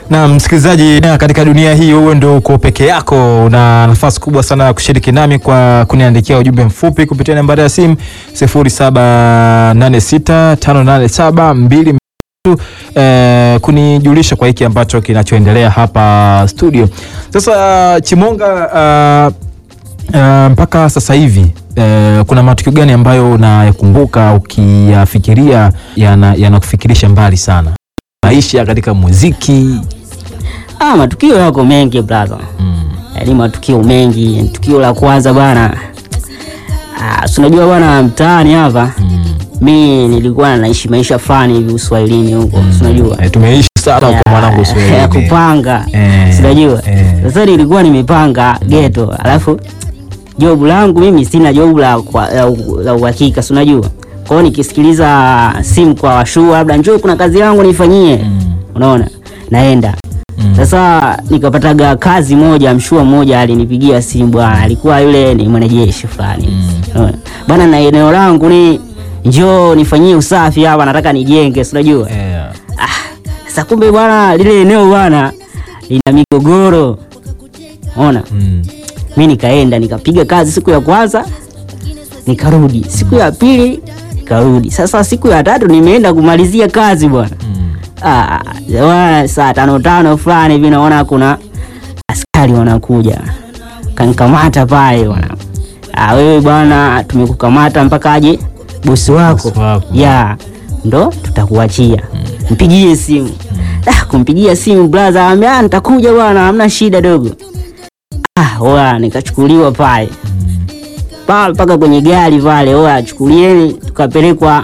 Na msikilizaji, na katika dunia hii wewe ndio uko peke yako, una nafasi kubwa sana ya kushiriki nami kwa kuniandikia ujumbe mfupi kupitia nambari ya simu 07865872 eh, kunijulisha kwa hiki ambacho kinachoendelea hapa studio. Sasa Chimonga, uh, uh, mpaka sasa hivi uh, kuna matukio gani ambayo unayakumbuka ukiyafikiria yana- yanakufikirisha mbali sana maisha katika muziki? Ah, matukio yako mengi brother. Mm. Yaani matukio mengi. Tukio la kwanza bwana. Ah, si unajua bwana mtaani hapa. Mm. Mi nilikuwa naishi maisha fulani hivi uswahilini huko. Si unajua? Eh, tumeishi sana huko mwanangu ya Uswahilini. kupanga Eh, sinajua eh. sasa nilikuwa nimepanga geto alafu jobu langu mimi sina jobu la kwa- la u- la uhakika sinajua kwao nikisikiliza simu kwa washuu labda njoo kuna kazi yangu nifanyie unaona naenda sasa nikapataga kazi moja mshua mmoja alinipigia simu bwana alikuwa yule ni mwanajeshi fulani Unaona? bwana na eneo langu ni njoo nifanyie usafi hapa nataka nijenge sinajua Eh, sasa kumbe bwana lile eneo bwana lina migogoro ona mm. mi nikaenda nikapiga kazi siku ya kwanza nikarudi siku ya pili nikarudi sasa siku ya tatu nimeenda kumalizia kazi bwana Mm. Ah, bwana, saa tano tano fulani hivi naona kuna askari wanakuja kankamata pale bwana ah, wewe bwana tumekukamata mpaka aje bosi wako Bosi wako. ya ndo tutakuachia mpigie simu ah, kumpigia simu blaza ambia nitakuja bwana hamna shida dogo ah, oya nikachukuliwa pale pale mpaka kwenye gari pale oya chukulieni tukapelekwa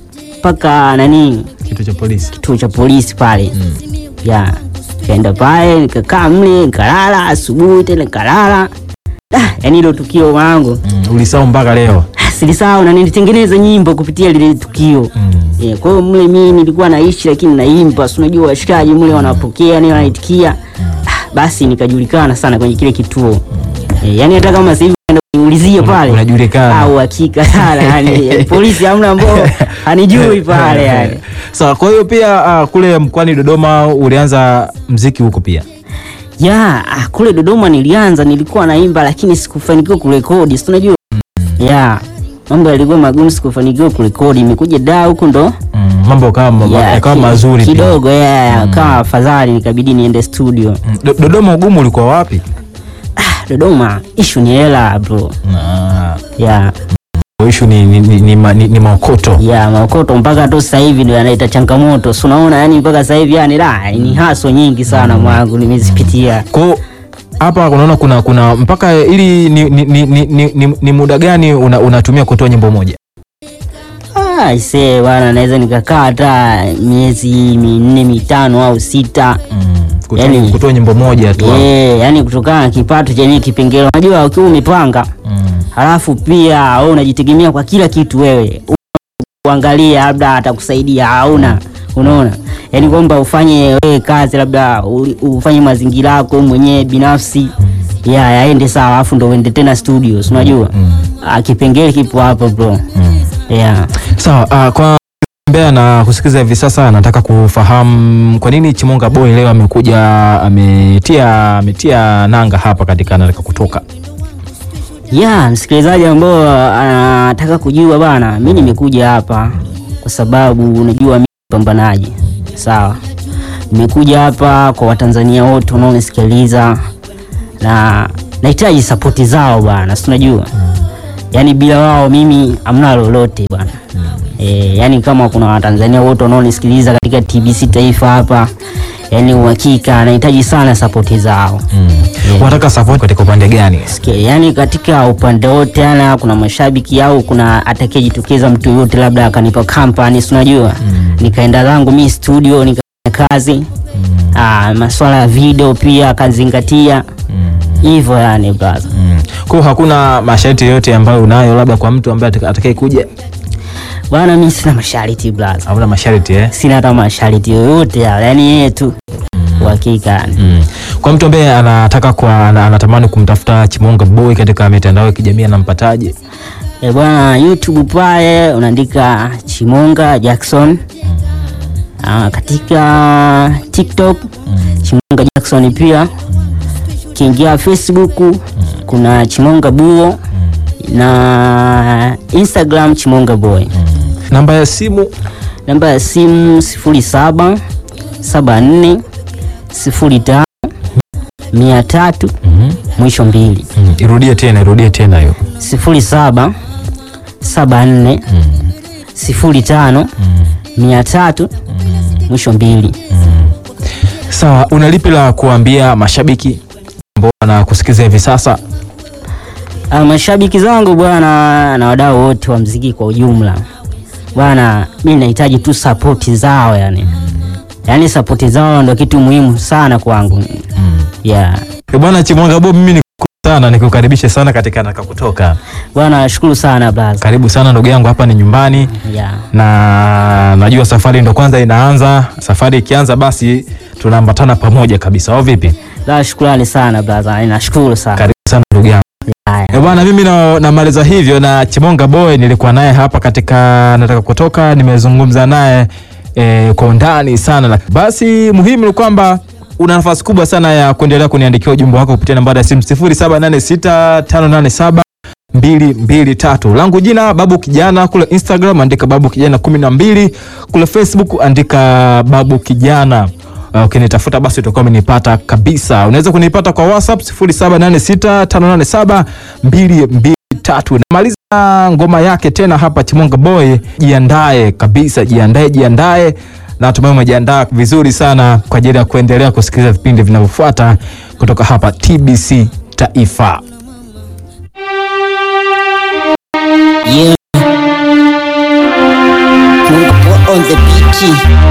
mpaka nani Kitu cha polisi. kituo cha polisi pale Mm. ya kaenda pale nikakaa mle nikalala asubuhi tena nikalala Ah, yaani hilo tukio wangu Mm. Ulisahau mpaka leo. silisahau na nilitengeneza nyimbo kupitia lile tukio Mm. Yeah, kwa hiyo mle mimi nilikuwa naishi lakini naimba, si unajua washikaji mle wanapokea ni wanaitikia. Ah, basi nikajulikana sana kwenye kile kituo. Eh, yani hata kama sasa hivi unaenda kuniulizia Una- pale unajulikana. au hakika sana yani polisi hamna ambao hanijui pale yani. Sawa, kwa hiyo pia uh, kule mkoani Dodoma ulianza mziki huko pia. Ya, ah, kule Dodoma nilianza nilikuwa naimba lakini sikufanikiwa kurekodi, si unajua? Ya. Mambo yalikuwa magumu sikufanikiwa kurekodi. Imekuja da huko ndo Mm. Mambo kama ya, yakawa ki- mazuri pia. kidogo ya, kama afadhali nikabidi niende studio. Mm. Do- Dodoma ugumu ulikuwa wapi? Dodoma ishu ni hela bro. Ah, Ya, ishu ni, ni, ni, ni, ma- ni, ni maokoto. ya maokoto mpaka tu sasa hivi ndio yanaita changamoto. Si unaona yani mpaka sasa hivi yani la ni haso nyingi sana mwangu nimezipitia. Kwa hiyo hapa unaona kuna kuna mpaka ili ni, ni, ni, ni, ni, ni, ni muda gani una, unatumia kutoa nyimbo moja? Ah, ise bwana naweza nikakaa hata miezi minne mitano au sita. Mm. Kutoa, Yani- kutoa nyimbo moja tu. Eh, yani kutokana na kipato chenye kipengele. Unajua ukiwa umepanga Mm. halafu pia wewe unajitegemea kwa kila kitu wewe. Uangalia labda atakusaidia hauna. Unaona? Yaani kwamba ufanye wewe kazi labda u- ufanye mazingira yako wewe mwenyewe binafsi ya yaende sawa alafu ndo uende tena studio, si unajua? Ah, kipengele kipo hapo bro. Mm. Yeah. Sawa, uh, kwa Mbeya na kusikiza hivi sasa, nataka kufahamu kwa nini Chimonga Boy leo amekuja ametia ametia nanga hapa katika nataka kutoka. Ya, msikilizaji ambao anataka kujua bana, mi nimekuja hapa kwa sababu unajua mi mpambanaji, sawa. Nimekuja hapa kwa Watanzania wote wanaonisikiliza na nahitaji sapoti zao bana, si unajua yaani bila wao mimi hamna lolote bwana. E, yaani kama kuna Watanzania wote wanaonisikiliza katika TBC Taifa hapa, yaani uhakika nahitaji sana sapoti zao. Yeah. Unataka support katika upande gani? Sikia, yani katika upande wote ana kuna mashabiki au kuna atakayejitokeza mtu yote labda akanipa company si unajua nikaenda zangu mi studio nikafanya kazi ah, maswala ya video pia akazingatia hivyo yani brother Mm. Kwa hiyo hakuna masharti yoyote ambayo unayo labda kwa mtu ambaye ataka- atakaye kuja? bwana mi sina masharti brother Hauna masharti eh? sina hata masharti yoyote yale yani yeye tu uhakika yani Mm. Kwa mtu ambaye anataka kwa ana- anatamani kumtafuta Chimonga Boy katika mitandao ya kijamii anampataje? E bwana, YouTube pale unaandika Chimonga Jackson. Ah, katika TikTok Chimonga Jackson pia. Kiingia Facebook kuna Chimonga Buo na Instagram Chimonga Boy. Namba ya simu Namba ya simu 07 74 05 300 mwisho mbili mm. Irudie tena, irudie tena hiyo 07 74 05 300 mwisho mbili. Sawa, una lipi la kuambia mashabiki ambao wanakusikiza hivi sasa? Ah, mashabiki zangu bwana na wadau wote wa mziki kwa ujumla bwana, mi nahitaji tu sapoti zao yani, yaani sapoti zao ndo kitu muhimu sana kwangu yeah. Eh, Bwana Chimwanga Bob, mimi nikushukuru sana nikukaribishe sana katika Nataka Kutoka. Bwana nashukuru sana blaza Karibu sana ndugu yangu, hapa ni nyumbani yeah. na najua safari ndo kwanza inaanza. Safari ikianza basi tunaambatana pamoja kabisa, au vipi? La, shukrani sana blaza, nashukuru sana Karibu sana ndugu yangu. Haya. Eh, bwana mimi na- namaliza hivyo na Chimonga Boy nilikuwa naye hapa katika Nataka Kutoka, nimezungumza naye eh, kwa undani sana. Na- Basi muhimu ni kwamba una nafasi kubwa sana ya kuendelea kuniandikia ujumbe wako kupitia nambari ya simu 0786587223 langu jina Babu Kijana, kule Instagram andika Babu Kijana kumi na mbili, kule Facebook andika Babu Kijana. Uh, ukinitafuta basi utakuwa umenipata kabisa. Unaweza kunipata kwa WhatsApp 0786587223. Namaliza ngoma yake tena hapa Chimonga Boy, jiandae kabisa, jiandae, jiandae na natumai umejiandaa vizuri sana kwa ajili ya kuendelea kusikiliza vipindi vinavyofuata kutoka hapa TBC Taifa. Yeah. On the beat.